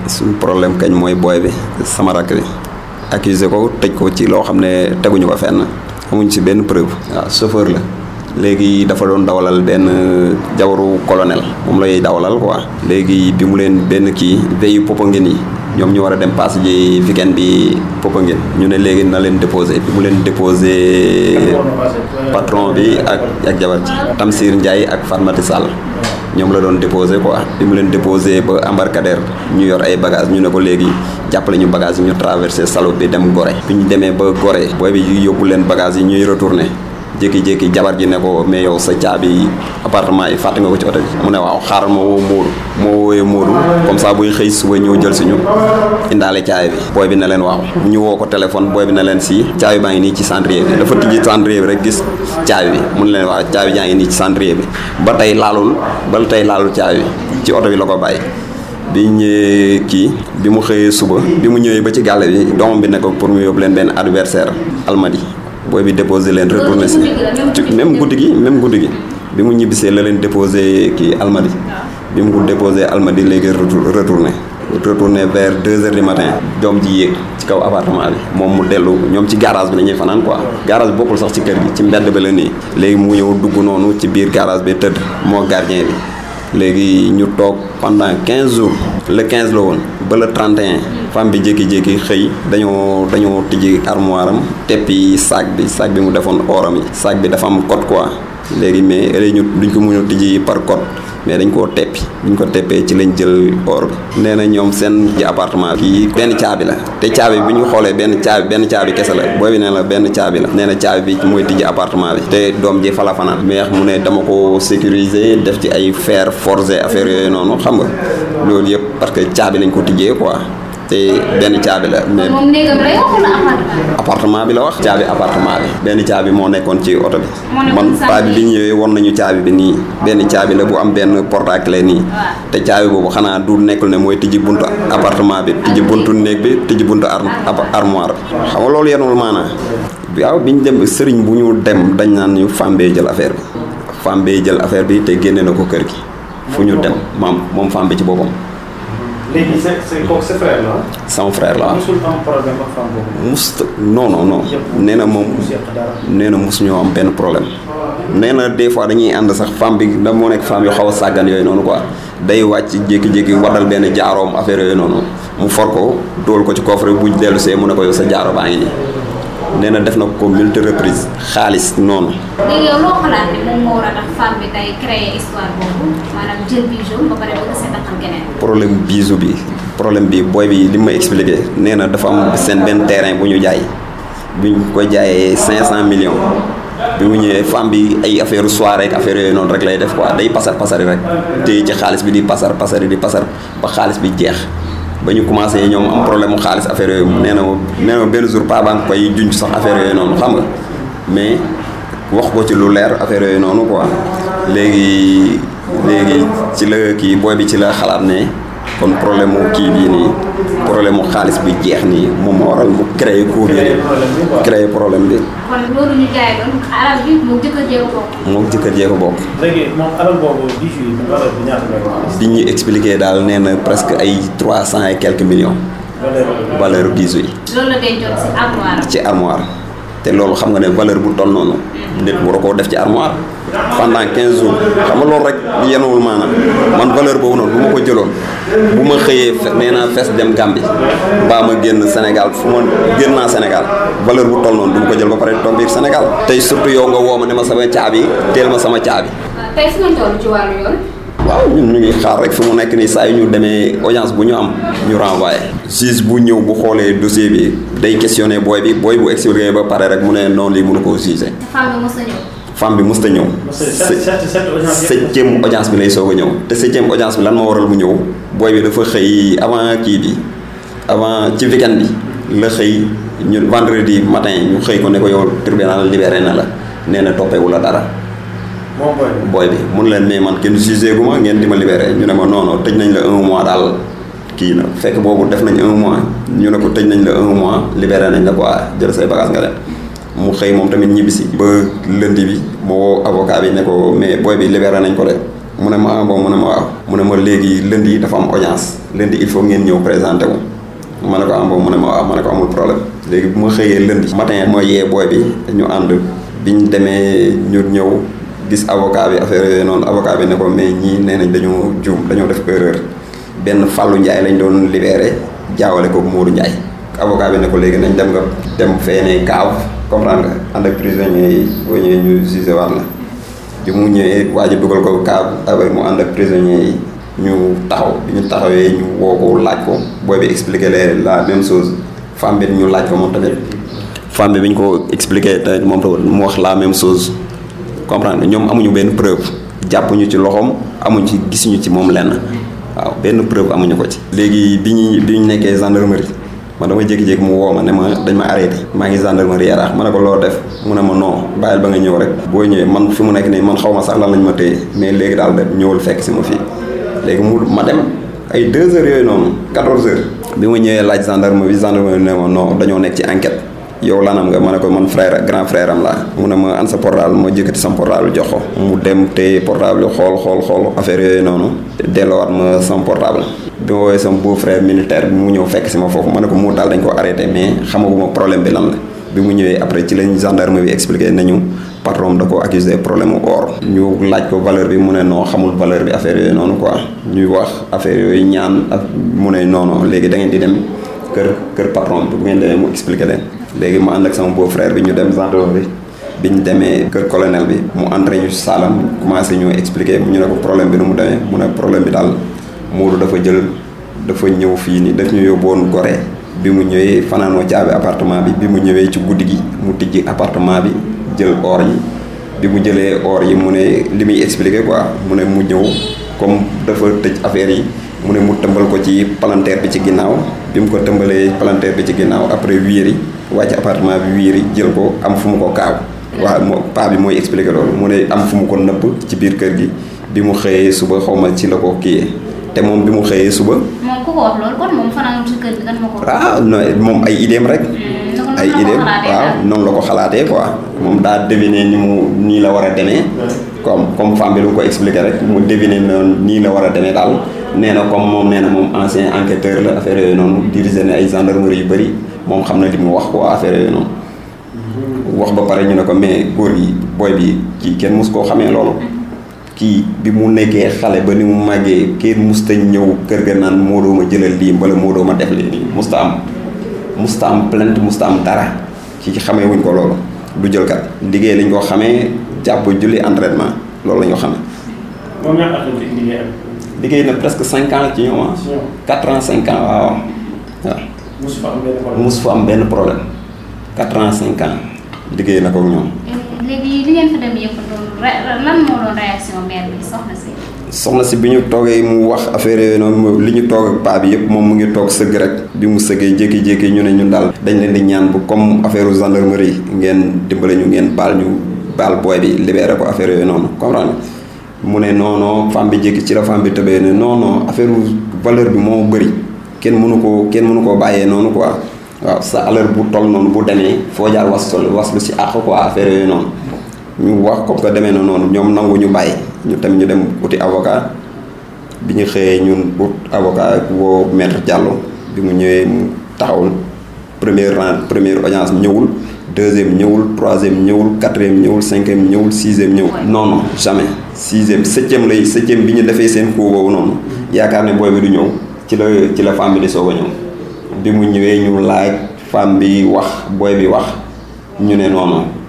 suñu problème kañ mooy booy bi sama rakk bi accusé ko tëj ko ci loo xam ne teguñu ko fenn amuñ ci benn preuve waaw chauffeur la léegi dafa doon dawalal benn jawaru colonel moom lay dawalal quoi léegi bi mu leen benn kii veyu Popenguine yi ñoom ñu war a dem pass ji weekend bi Popenguine ñu ne léegi na leen déposé bi mu leen déposé patron bi ak ak jabar ji Tamsir Ndiaye ak Fatmati Sall ñoom la doon déposé quoi bi mu leen déposé ba embarcadère ñu yor ay bagages ñu ne ko léegi jàppale ñu bagages yi ñu traversé Salo bi dem Gorée bi ñu demee ba Gorée booy bi yóbbu leen bagages yi ñuy retourné jékki-jékki jabar ji ne ko mais yow sa caabi appartement yi fàtte nga ko ci oto bi mu ne waaw xaaral ma woo Moodu moo woowee Moodu comme ça buy xëy suba ñëw jël si ñu indaale caabi bi booy bi ne leen waaw ñu woo ko téléphone booy bi ne leen si caabi baa ngi nii ci cendrier bi dafa tijji cendrier bi rek gis caabi bi mu ne leen waaw caabi jaa ngi nii ci cendrier bi ba tey laalul ba tey laalul caabi bi ci oto bi la ko bàyyi bi ñëwee kii bi mu xëyee suba bi mu ñëwee ba ci gàlle bi doomam bi ne ko pour mu yóbbu leen benn adversaire almadi booy bi déposé leen retourné si ci même guddi gi même guddi gi bi mu ñibbisee la leen déposé kii almadi bi mu ko déposé almadi léegi retourné retourné vers deux heures du matin doom ji yéeg ci kaw appartement bi moom mu dellu ñoom ci garage bi nañuy fanaan quoi garage bi bokkul sax ci kër gi ci mbedd ba la nii léegi mu ñëw dugg noonu ci biir garage bi tëdd moo gardien bi léegi ñu toog pendant quinze jours le quinze la woon ba le 31 femme bi jékki-jékki xëy dañoo dañoo tijji armoire am teppi sac bi sac bi mu defoon oram yi sac bi dafa am code quoi léegi mais léegi ñu duñ ko mën a tijji par code mais dañ koo teppi buñ ko teppee ci lañ jël or bi nee na ñoom seen ci appartement kii benn caabi la te caabi bi ñu xoolee benn caabi benn caabi kese la booy bi nee la benn caabi la nee na caabi bi mooy tijji appartement bi te doom ji fa la fanaan mais mu ne dama ko sécuriser def ci ay fer forgé affaire yooyu noonu xam nga loolu yëpp parce que caabi lañ ko tijjee quoi te benn caabi la mais moom néegam la yor wala appartement. appartement bi la wax caabi appartement bi benn caabi moo nekkoon ci oto bi Moo nekkoon man sànni. paa bi bi ñu ñëwee won nañu caabi bi nii benn caabi la bu am benn porte à clé nii te caabi boobu xanaa du nekkul ne mooy tijji buntu appartement bi tijji buntu néeg bi tijji buntu ar ab- armoire bi xam nga loolu yenul maanaa waaw bi ñu dem sëriñ bu ñu dem dañ naan ñu femme bee jël affaire bi femme bee jël affaire bi te génne na ko kër gi fu ñu dem maam moom femme bi ci boppam léegi c'est c'est kooku sa frère la sama frère la musul am problème ak femme boobu. must non non non nee na moom mu seq dara. nee na mosu ñoo am benn problème nee na des fois dañuy ànd sax femme bi da moo nekk femme yu xaw a sàggan yooyu noonu quoi day wàcc jékki-jékki waddal benn jaaroom affaire yooyu noonu mu for ko dóol ko ci coffre bu dellu see mu ne ko yow sa jaaro baa ngi nii nee na def na ko multi reprise xaalis noonu léegi yow loo xalaat ne moom moo war a tax femme bi tey créer histoire boobu maanaam jël bijou ba pare bëgg a seetaxal keneen. problème bisu bi problème bi booy bi li ma expliqué nee na dafa am seen benn terrain bu ñu jaay bi ñu ko jaayee 500 millions bi mu ñëwee femme bi ay affaire soirée ak affaire yooyu noonu rek lay def quoi day pasar pasari rek téye ci xaalis bi di pasar pasari di pasar ba xaalis bi jeex ba ñu commencé ñoom am problème mu xaalis affaire yooyu nee na ma nee na ma benn jour pa banque koy junj sax affaire yooyu noonu xam nga mais wax ko ci lu leer affaire yooyu noonu quoi léegi léegi ci la kii booy bi ci la xalaat ne kon problème mu kii bii nii problème mu xaalis bi jeex nii moom moo waral mu créé coup bi nii créé problème bi kon loolu ñu jaay doon alal bi mu jëkkër jéego bokk. moo jëkkër jee ko bokk léegi moom alal boobu bijou yi valeur bi ñaata lay wax. bi ñuy expliqué daal nee na presque ay trois cent et quelques millions valeur valeur bi. bijoux yi loolu la dencoon si armoire ci armoire te loolu xam nga ne valeur bu toll noonu nit war koo def ci armoire pendant 15 jours xam nga loolu rek yenuwul maanaam man valeur boobu noonu bu ma ko jëloon bu ma xëyee fe- nee naa fees dem Gambie mbaa ma génn Sénégal fu ma génn naa Sénégal valeur bu toll noonu du ma ko jël ba pare toog biir Sénégal tey surtout yow nga woo ma ne ma sama caabi teel ma sama caabi tey fu ngeen toll ci wàllu yoon. waaw ñun ñu ngi xaar rek fi mu nekk nii saa yu ñu demee audience bu ñu am ñu renvoyé. juge bu ñëw bu xoolee dossier bi day questionné booy bi booy bu expliqué ba pare rek mu ne non lii mënu koo jugé. femme bi mos a ñëw. femme bi mës ta ñëw. sept sept sept audience yëpp. septième audience bi lay soog a ñëw te septième audience bi lan moo waral mu ñëw booy bi dafa xëy avant kii bi avant ci weekend bi la xëy ñu vendredi matin ñu xëy ko ne ko yow tribunal libéré na la nee na toppewu la dara. moom booy bi. booy bi mun leen mais man kenn jugé gu ma ngeen di ma libéré ñu ne ma non non tëj nañ la un mois daal kii na fekk boobu def nañ un mois ñu ne ko tëj nañ la un mois libéré nañ la quoi jël say bagage nga dem mu xëy moom tamit ñibbisi ba lundi bi mu woo avocat bi ne ko mais booy bi libéré nañ ko de mu ne ma ah bon mu ne ma waaw mu ne ma léegi lundi dafa am audience lundi il faut ngeen ñëw présenté wu ma ne ko am boobu mu ne ma waaw ma ne ko amul problème léegi bu ma xëyee lundi matin ma yee booy bi ñu ànd biñ demee ñu ñëw gis avocat bi affaire yooyu noonu avocat bi ne ko mais ñii nee nañ dañoo juum dañoo def erreur benn Fallou Ndiaye lañ doon libéré jaawale ko Modou Ndiaye avocat bi ne ko léegi nañ dem nga dem feene kaaw comprendre nga ànd ak prisonniers yi boo ñëwee ñu jugé waat la bi mu ñëwee waa ji dugal ko kaaw avec mu ànd ak prisonniers yi ñu taxaw bi ñu taxawee ñu woo ko laaj ko booy bi expliqué leen la même chose femme bi ñu laaj ko moom tamit femme bi bi ñu ko expliqué tamit moom tamit mu wax la même chose comprendre nga ñoom amuñu benn preuve jàppuñu ci loxoom amuñ ci gisuñu ci moom lenn waaw benn preuve amuñu ko ci. léegi bi ñu bi ñu nekkee gendarmerie man dama jékki-jékki mu woo ma ne ma dañ ma arrêté maa ngi gendarmerie yaraax ma ne ko loo def mu ne ma non bàyyil ba nga ñëw rek boo ñëwee man fi mu nekk nii man xaw ma sax lan lañ ma téye mais léegi daal de ñëwul fekk si ma fii léegi mu ma dem ay 2 heures yooyu noonu 14 heures. bi ma ñëwee laaj gendarme bi gendarme bi ne ma non dañoo nekk ci enquête. yow lanam nga ma ne ko man frère grand frère am laa mu ne ma an sa portable ma jëkkati sama portable jox ko mu dem téye portable xool xool xool affaire yooyu noonu delloowaat ma sama portable bi ma woowee sama beau frère militaire bi mu ñëw fekk si ma foofu ma ne ko mu daal dañ ko arrêté mais xamaguma problème bi lan la bi mu ñëwee après ci lañ gendarme bi expliqué nañu patron da ko accusé problème mu or ñu laaj ko valeur bi mu ne non xamul valeur bi affaire yooyu noonu quoi ñuy wax affaire yooyu ñaan ak mu ne non non léegi da ngeen di dem kër kër patron bi bu ngeen demee mu expliqué leen léegi ma ànd ak sama beau frère bi ñu dem gendarmerie bi ñu demee kër colonel bi mu entré ñu saalam commencé ñu expliqué ñu ne ko problème bi nu mu demee mu ne problème bi daal Modou dafa jël dafa ñëw fii nii daf ñu yóbbu woon Gorée bi mu ñëwee fanaanoo caabi appartement bi bi mu ñëwee ci guddi gi mu tijji appartement bi jël or yi bi mu jëlee or yi mu ne li muy expliqué quoi mu ne mu ñëw comme dafa tëj affaire yi mu ne mu tëmbal ko ci palanteer bi ci ginnaaw bi mu ko tëmbalee palanteer bi ci ginnaaw après wiiri wàcc appartement bi wiiri jël ko am fu mu ko kaaw waaw moo paa bi mooy expliqué loolu mu ne am fu mu ko nëpp ci biir kër gi bi mu xëyee suba xaw ma ci la ko kiyee te moom bi mu xëyee suba. moom ku ko wax loolu kon moom fanaan ci kër gi kan ma ko. ah non moom ay idéem rek. ay idéem waaw noonu la ko xalaatee quoi moom daa deviner ni mu nii la war a demee. comme comme femme bi lu ko expliqué rek mu deviner noonu nii la war a demee daal nee na comme moom nee na moom ancien enquêteur la affaire yooyu noonu dirigé na ay gendarmerie yu bëri moom xam na li mu wax quoi affaire yooyu noonu. wax ba pare ñu ne ko mais góor gi booy bi kii kenn mus koo xamee loolu. kii bi mu nekkee xale ba ni mu màggee kenn musta ñëw kër ga naan moo doo ma jëlal lii mbala moo doo ma def lii nii musta am musta am plainte musta am dara kii xamee wuñ ko loolu du jël kat liggéey lañ ko xamee jàpp julli entraînement loolu la ñu xamee. moom ñaata at lañ liggéey ak. liggéey na presque cinq ans ci ñoom ah. quatre ans cinq ans waaw waaw. mosu fa am benn problème mosu fa am benn problème quatre ans cinq ans liggéey na ko ak ñoom. léegi li ngeen fa dem yëpp doon lan moo doon réaction mère bi soxna si. soxna si bi ñu toogee mu wax affaire yooyu noonu li ñu toog ak paa bi yëpp moom mu ngi toog sëgg rek bi mu sëggee jékki-jékki ñu ne ñun daal dañ leen di ñaan bu comme affaire gendarmerie ngeen dimbale ñu ngeen baal ñu baal booy bi libéré ko affaire yooyu noonu comprendre mu ne non non femme bi jékki ci la femme bi tëbee ne non non affaire valeur bi moo bëri kenn mënu koo kenn mënu koo bàyyee noonu quoi waaw sa alal bu toll noonu bu demee foo jaar was was lu si àq quoi affaire yooyu noonu ñu wax comme que demee na noonu ñoom nangu ñu bàyyi ñu tamit ñu dem uti avocat bi ñu xëyee ñun ut avocat woo maître Diallo bi mu ñëwee mu taxawul première rang première audience ñëwul deuxième ñëwul troisième ñëwul quatrième ñëwul cinquième ñëwul sixième ñëwul. non non jamais sixième septième lay septième bi ñu defee seen coup boobu noonu yaakaar ne booy bi du ñëw ci la ci la femme bi di soog a ñëw bi mu ñëwee ñu laaj femme bi wax booy bi wax ñu ne noonu